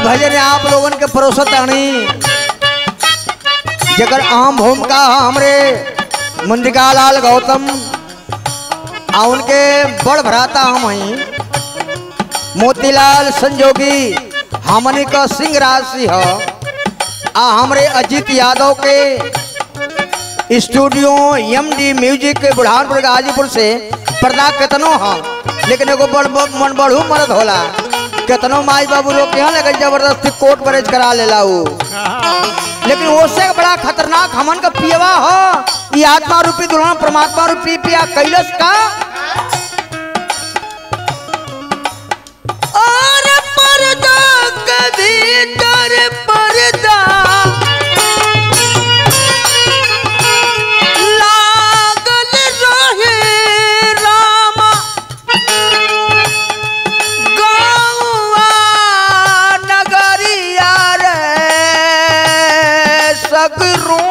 भजन आप लोगन के परोसत आनी जगर आम भूमिका हमरे मुंदिका लाल गौतम आ उनके बड़ भ्राता हम हई मोतीलाल संजोगी हमनी का सिंह राशि ह आ हमरे अजीत यादव के स्टूडियो एम डी म्यूजिक के बुढ़ानपुर गाजीपुर से पर्दा केतनो ह लेकिन एगो बड़ बड़ मन बढ़ू मरद होला केतनो माई बाबू लोग यहाँ लगे जबरदस्ती कोर्ट मैरिज करा लेला उ लेकिन उससे बड़ा खतरनाक हमन का पियवा हो ये आत्मा रूपी दुल्हन परमात्मा रूपी पिया कैलस का और पर्दा के भीतर पर्दा लागल रहे रामा गौआ नगरिया रे सगरू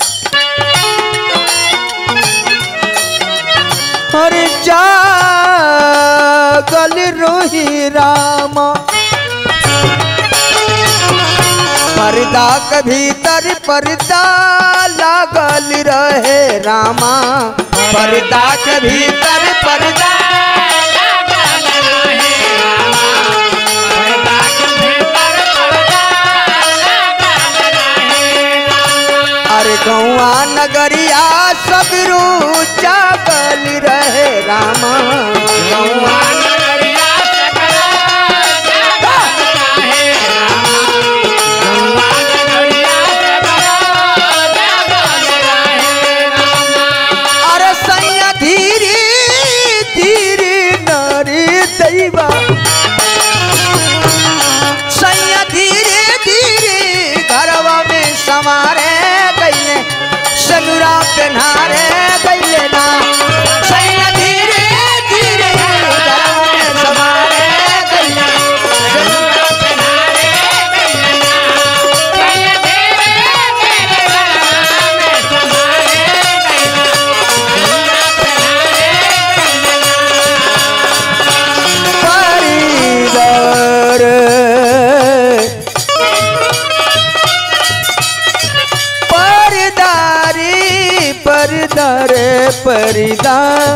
अरे जागल रोही रामा पर्दा के भीतर पर्दा लागल रहे रामा पर्दा के भीतर पर्दा अरे गौआ नगरिया सबरू जागल रहे रामा गौआ अरे सैया धीरे धीरे नारी दैवा सैया धीरे धीरे घरवा में समारे गईले सनुरा पहनारे गईले ना सैया धीरे धीरे घरवा में समारे गईले सनुरा पहनारे गईले ना परिदर परदारी परदर परिदा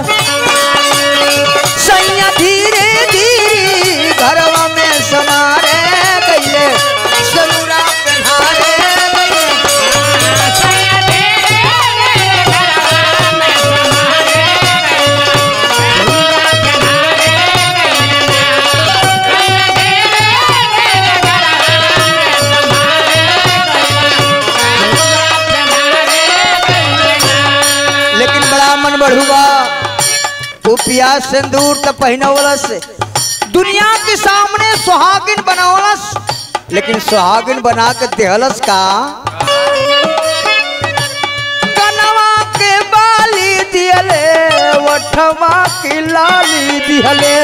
सैया धीरे धीरे घरवा में समारे गईले सनुरा पहनारे गईले लेकिन बड़ा मन बढ़ुआ वो पियाज सिंदूर त पहनवलस दुनिया के सामने सुहागिन बनवलस लेकिन सुहागिन बना के देहलस का कनवा के बाली दिहले वठवा की लाली दिहले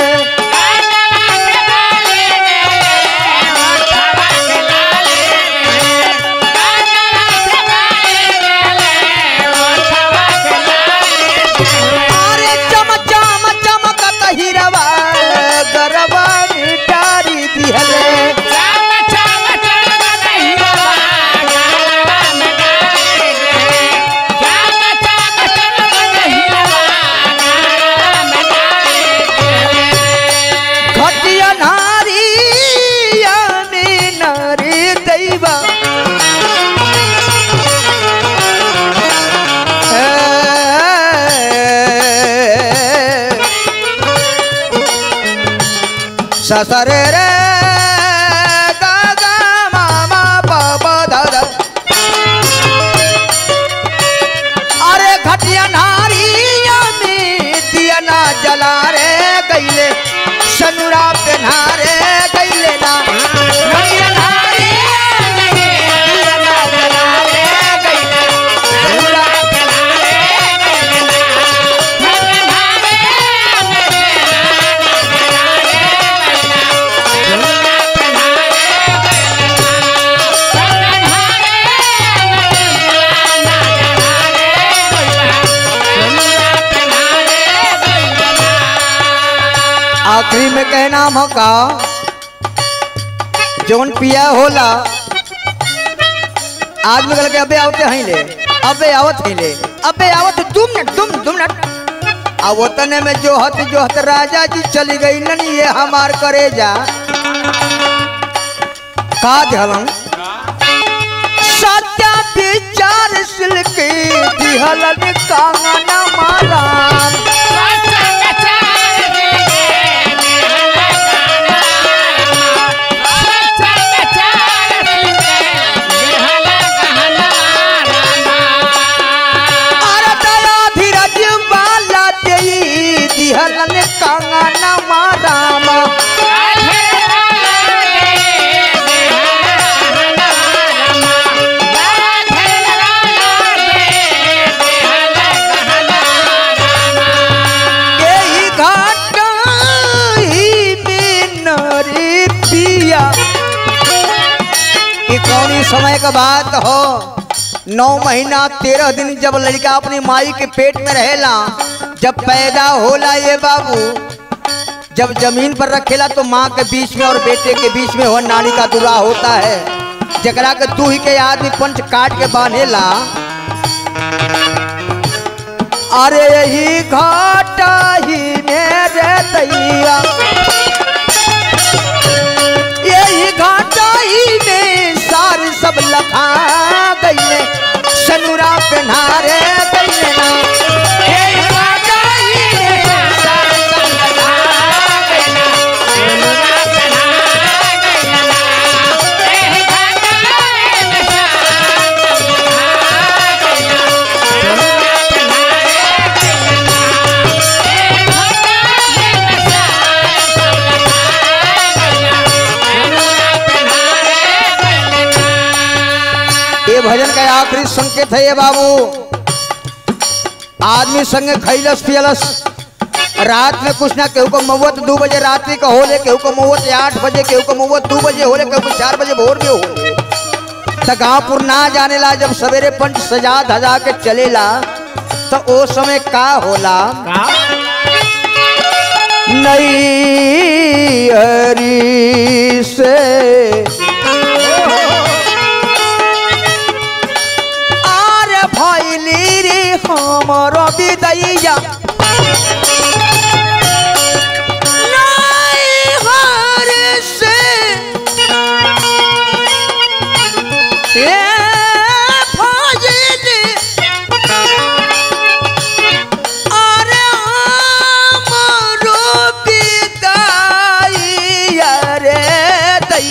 अरे चम चम चमकत हिरवा गरबा मिटारी दिहले घटिया नारी यानी नारी दैवा ससरे रे गा गा मामा बाबा दादा अरे घटिया नारिया में दिया ना जला रे गईले सनुरा पहना रे गईले ना घटिया नारिया में दिया ना जला रे गईले सनुरा पहना रे गईले आखिरी में कहना मौका जौन पिया होला आदमी कल के अबे आवते हैं ले अबे आवत हैं ले अबे आवत तुम न तुम तुम न आ वतने में जो हत जो हत राजा जी चली गई नन ये हमार करे जा का ध्यान सत्या विचार सिलके दिहलन कांगना माला अरे दया धीरज बाला देई दिहलन कांगना मारामा यही घाटा ही में नरे पिया ये कौनी समय का बात हो नौ महीना तेरह दिन जब लड़का अपनी माई के पेट में रहेला जब पैदा होला ये बाबू जब जमीन पर रखेला तो माँ के बीच में और बेटे के बीच में हो नानी का दुरा होता है जकरा के तू ही के आदमी पंच काट के बांधेला अरे यही घाटा ही मेरे दैया यही घाटा ही में सार सब लखा गई सनुरा पहनारे गई ना यही घाटा ही में सार सब लखा गई ये भजन का आखिरी संकेत है ये बाबू आदमी संगे खैलस पियलस रात में कुछ ना केहू को मवत दो बजे रात्रि का होले केहू को मवत आठ बजे केहू को मवत दो बजे होले केहू को चार बजे भोर में होले त गाँवपुर ना जाने ला जब सवेरे पंच सजा धजा के चलेला तो ओ समय का होला नई हरी से आरे भैली रे हमर विदैया नई हरी से ए भैली अरे हमरो विदैया रे दै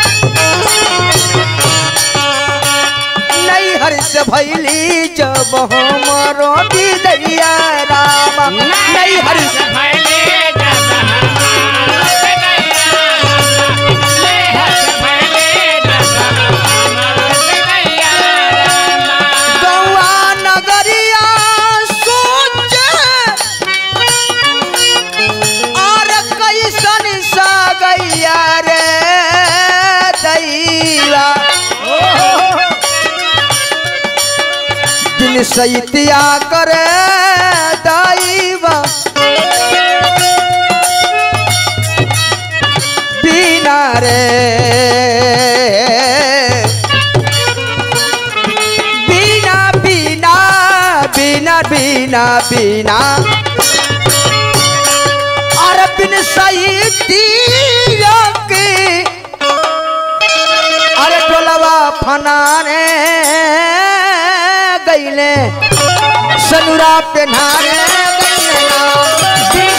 नहीं हर्ष भैली जब हमारो विदैया राम नहीं हर्ष गौआ नगरिया सोचे और कैसन सा गैया रे दैया दिन सैतिया करे दैवा बिना रे बिना बिना बिना बिना बिना और बिन सैतिया के अरे टोलवा फनाने गईले सनुरा पे नारे गईले ना।